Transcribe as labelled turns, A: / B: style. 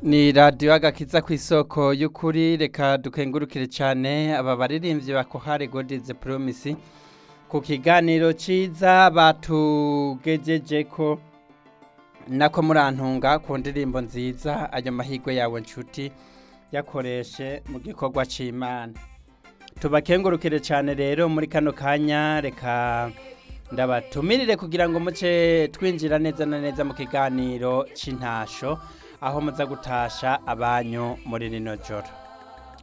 A: ni radiyo agakiza ku isoko y'ukuri reka dukengurukire cyane aba baririmbyi bakohare godize poromisi ku kiganiro cyiza batugejeje ko nako murantunga ku ndirimbo nziza ayo mahirwe yawe nshuti yakoreshe mu gikorwa cy'imana tubakengurukire cyane rero muri kano kanya reka ndabatumirire kugira ngo muce twinjira neza na neza mu kiganiro cy'intasho aho muza gutasha abanyu muri rino joro